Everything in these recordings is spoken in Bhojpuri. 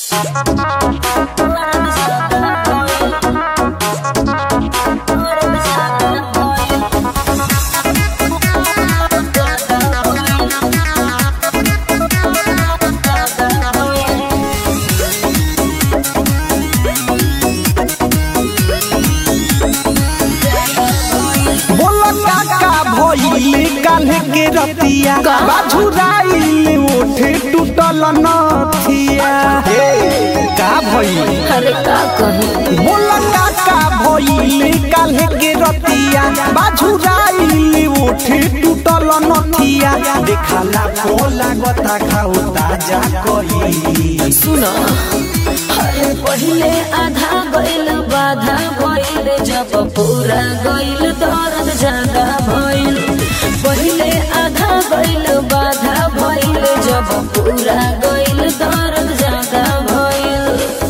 बोला काका भइले काल्हे के रतिया बाझुराइल ओठे टूटल नथिया का भइल अरे का कही बोला काका भइले काल्हे के रतिया बाझुराइल ओठे टूटल नथिया देखाला को लागता खाऊ ताजा कई सुन अरे पहिले आधा गइल बाधा भइल जब पूरा गइल दर्द ज्यादा भइल पहिले आधा गइल बाधा भइल जब पूरा गइल दर्द ज्यादा भइल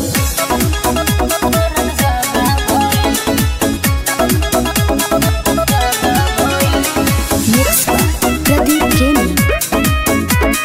प्रदीप केनी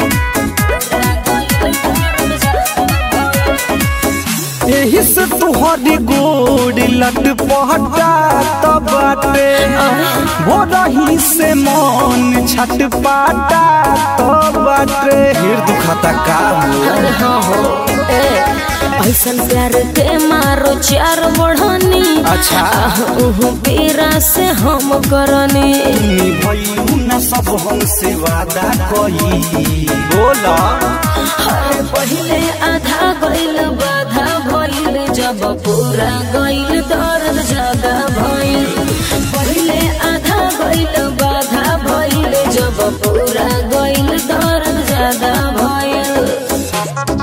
एही से तुहरी गोड़ लट पहटा तब बाटे हो रही से मन छट पाटा तब बाटे फिर दुखता का हो अरे हाँ हो ए ऐसन प्यार के मारो चार बढ़नी अच्छा। उहु पीरा से हम करनी भइलू न सब हमसे वादा कई बोला अरे पहिले आधा गइल बाधा भइल जब पूरा गइल दर्द ज्यादा भइल पहिले आधा गइल बाधा भइल जब पूरा गइल दर्द ज्यादा भइल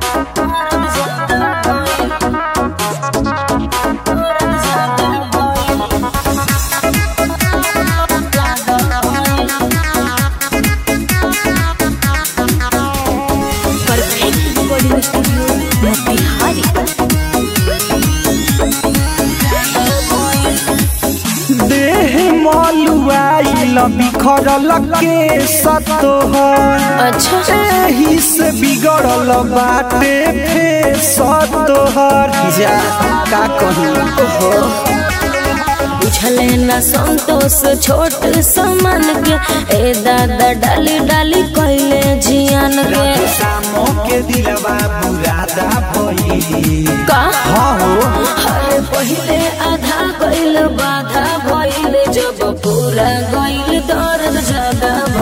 परफेक्ट रिकॉर्डिंग स्टूडियो मोतिहारी देह मलुआइल बिखरल के सतोहर अच्छा एही से बिगड़ल बाटे फे सतोहर जा का कहूँ बुझले न संतोष छोट समान के ए दादा डाली डाली कैले जियान के शामों के दिलवा बुरादा भई का हाँ हो अरे पहिले आधा गइल बाधा भइल जब पूरा गइल दर्द ज्यादा